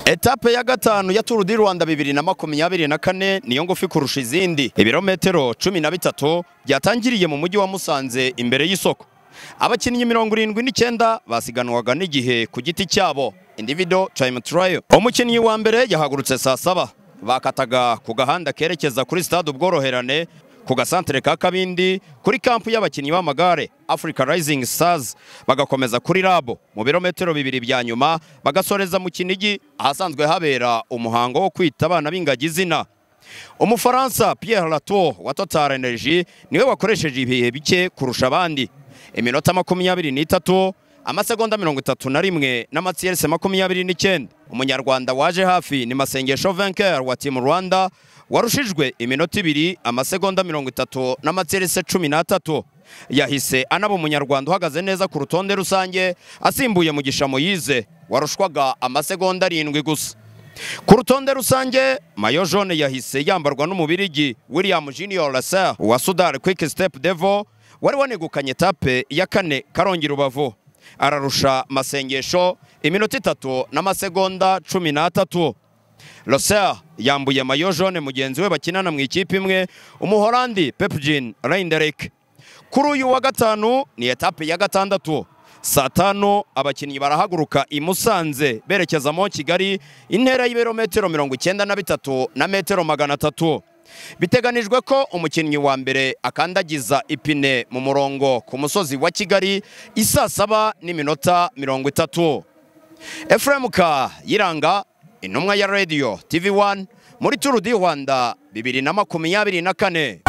etape ya gatanu ya Tour du Rwanda bibiri na makumyabiri na kane niyo ngufi kurusha izindi ibirometero cumi na bitatu byatangiriye mu mujyi wa Musanze imbere y'isoko abakinnyi mirongo irindwi n'icyenda basiganwaga n'igihe ku giti cyabo individual time trial umukinnyi wa mbere yahagurutse saa saba bakataga ku gahanda kerekeza kuri stade ubworoherane ku gasantere ka kabindi kuri kampu y'abakinnyi b'amagare africa rising stars bagakomeza kuri rabo mu birometero bibiri bya nyuma bagasoreza mu kinigi ahasanzwe habera umuhango wo kwita abana b'ingagi izina umufaransa pierre latour wa total energy niwe wakoresheje ibihe bike kurusha abandi iminota makumyabiri n'itatu amasegonda mirongo itatu na rimwe n'amatiyerese makumyabiri n'icyenda umunyarwanda waje hafi ni masengesho venker wa timu rwanda warushijwe iminota ibiri amasegonda mirongo itatu n'amatiyerese cumi n'atatu yahise anaba umunyarwanda uhagaze neza ku rutonde rusange asimbuye mugisha moyize warushwaga amasegonda arindwi gusa ku rutonde rusange mayo jone yahise yambarwa n'umubirigi william junior laser wa sudar quick step devo wari wanegukanye etape ya kane karongi rubavu ararusha masengesho iminota itatu n'amasegonda cumi n'atatu roser yambuye mayo jone mugenzi we bakinana mu ikipe imwe umuhorandi pepjin reinderek kuri uyu wa gatanu ni etape ya gatandatu saa tanu abakinnyi barahaguruka i musanze berekeza mo kigali intera y'ibirometero mirongo icyenda na bitatu na metero magana atatu biteganijwe ko umukinnyi wa mbere akandagiza ipine mu murongo ku musozi wa kigali isaa saba n'iminota mirongo itatu efuremu ka yiranga intumwa ya radiyo tivi wani muri turu di rwanda bibiri na makumyabiri na kane